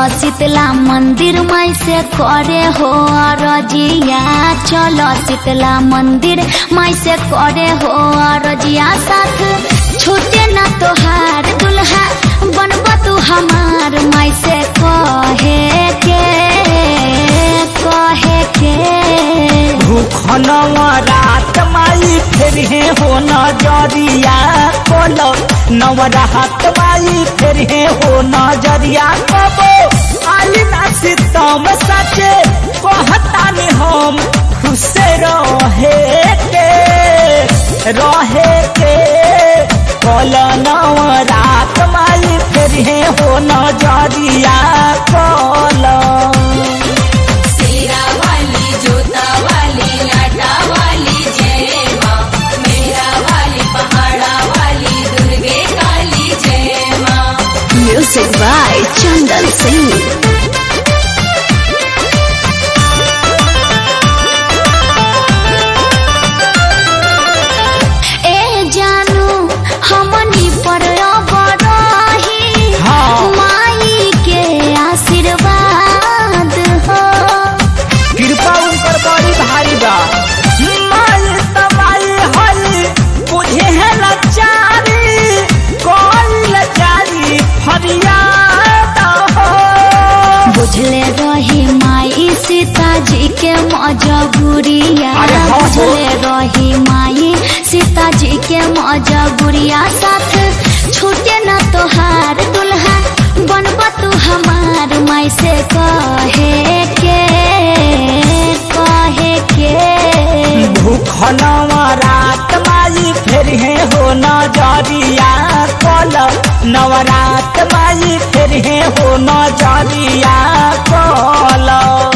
चलो शीतला मंदिर माई से करे हो रजिया चलो शीतला मंदिर माई से करे हो रजिया साथ छूटे ना तोहार दुल्हा बनब तू हमार माई से कहे के कहे के भूखनवा रात माई फिर हे हो नजरिया खोलो नवरात माई फिर हे हो नजरिया कबो आली ना सितम सचे कहतानी हम खुश रहे के रहे के खोलो नवरात माई फिर हे हो नजरिया खोलो सेरा वाली जोता वाली लाटा वाली जय माँ मेरा वाली पहाड़ा वाली दुर्गे काली जय माँ म्यूजिक बाय चंदन सिंह ए जानू हमनी पर बड़ही हाँ। माई के आशीर्वाद हो कृपा उनकर बड़ी भारी बा माई तबाई हई बुझे है लाचारी कौन लाचारी फरियाद हो बुझले रही माई सीताजी के मजबूरिया अरे हाँ हो। बुझले रही माई सीताजी के मजबूरिया साथ छूटे न तोहार दुल्हा बनब तू हमार माई से कहे के कहे के भूखनवा रात माई फिर है हो नजरिया कल नवरात माई फिर है हो नजरिया कल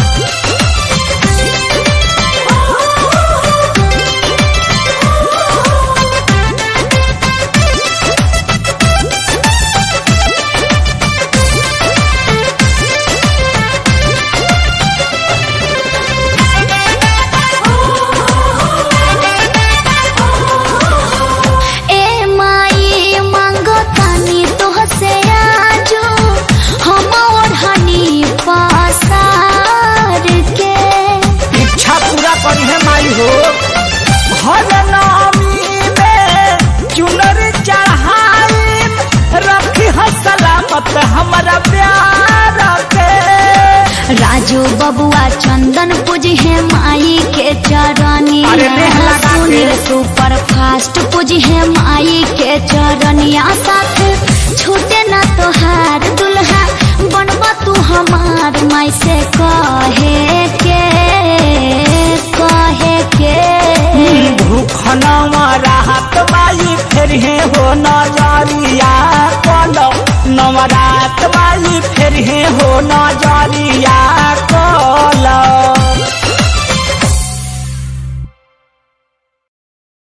ए माई मांगो तानी तोहसे आजो हम ओढ़नी पसार के इच्छा पूरा करी है माई हो घर नामी में चुनर चढ़ाई रखी है सलामत हमारा प्यार के राजू बबुआ चंदन पूजी है माई के चरनिया अरे नेह लगा के। सुनील सुपर फास्ट पूजी है माई के चरनिया साथ छूटे ना तोहार दुल्हा बनब तू हमार माई से कहे के कहे के भूखनवा राहत माई फिर है हो नजरिया कलो नवरात माई फिर है हो नजरिया कलो